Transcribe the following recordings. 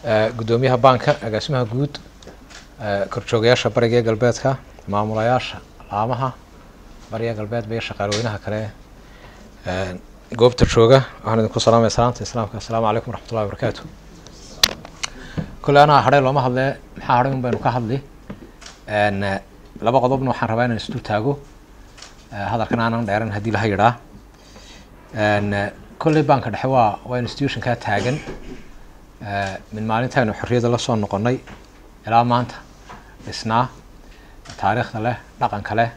guddoomiyaha baanka agaasimaha guud korjoogayaasha bariga ee galbeedka maamulayaasha laamaha bariga galbeedba iyo shaqaalweynaha kale goobta jooga waxaan idinku salaamaya salaanta islaamka assalaamu calaykum waraxmatullahi wabarakaatu kolle anaa hadhay looma hadlee maxaa hadhay un baynu ka hadli laba qodobna waxaan rabaa inaan isdul taago hadalkan aanan dheeran haddii laha yidhaa kolley baanka dhexe waa waa institutionkaa taagan min maalintaynu xorriyadda la soo noqonnay ilaa maanta dhisnaa taariikhda leh dhaqanka leh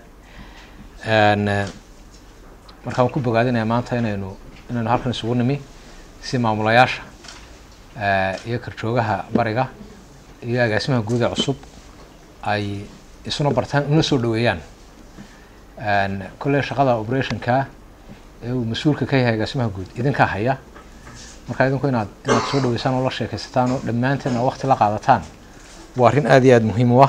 marka waan ku bogaadinaya maanta inaynu inaynu halkan isugu nimi si maamulayaasha iyo karjoogaha bariga iyo agaasimaha guuda cusub ay isuna bartaan una soo dhaweeyaan kolley shaqada operationka ee uu mas-uulka ka yahay agaasimaha guud idinkaa haya marka idinku inaad inaad soo dhaweysaan oo la sheekaysataan oo dhammaanteen oo waqti la qaadataan waa arrin aada iyo aada muhiim u ah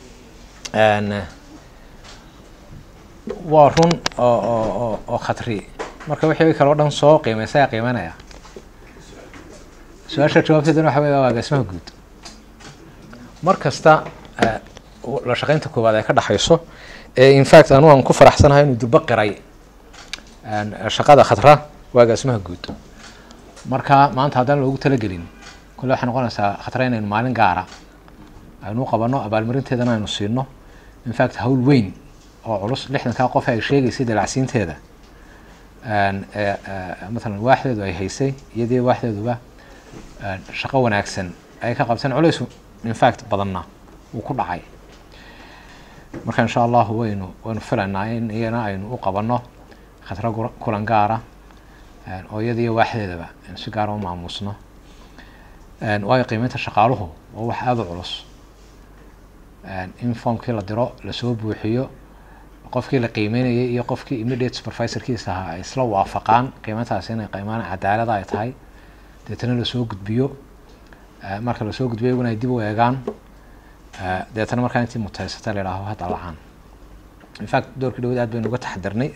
waa run oo oo oo khatri marka wixii kale o dhan soo qiimaysa ayaa qiimeynaya su-aasha jawaabteedana waxa wey waa agaasimaha guud mar kasta la shaqeynta koowaad ay ka dhexayso ee infact anu aan ku faraxsanahay inuu durbo qiray shaqada khatra waa agaasimaha guud marka maanta haddaan loogu talagelin kolle waxay noqonaysaa khatra inaynu maalin gaara aynu u qabanno abaalmarinteedana aynu siino infact hawl weyn oo culus lixdankaa qof ay sheegaysay dalacsiinteeda matalan waaxdeedu ay haysay iyadii waaxdeeduba shaqo wanaagsan ay ka qabteen culays infact badanna uu ku dhacay marka insha allahu waynu waynu filaynaa in iyana aynu u qabanno khatra kulan gaara oo iyadiiyo waaxdeedaba aynu si gaara u maamuusno waayo qiimeynta shaqaaluhu waa wax aada u culus in formkii la diro lasoo buuxiyo qofkii la qiimeynayay iyo qofkii immediate supervisorkiisa ahaa ay isla waafaqaan qiimeyntaasi inay qiimaan cadaalada ay tahay deetana lasoo gudbiyo marka lasoo gudbiyo iyaguna ay dib u eegaan deetana markaa intii mutaysata la idhaaho hadda lacaan infact doorkii dhawaad aad baynu uga taxadirnay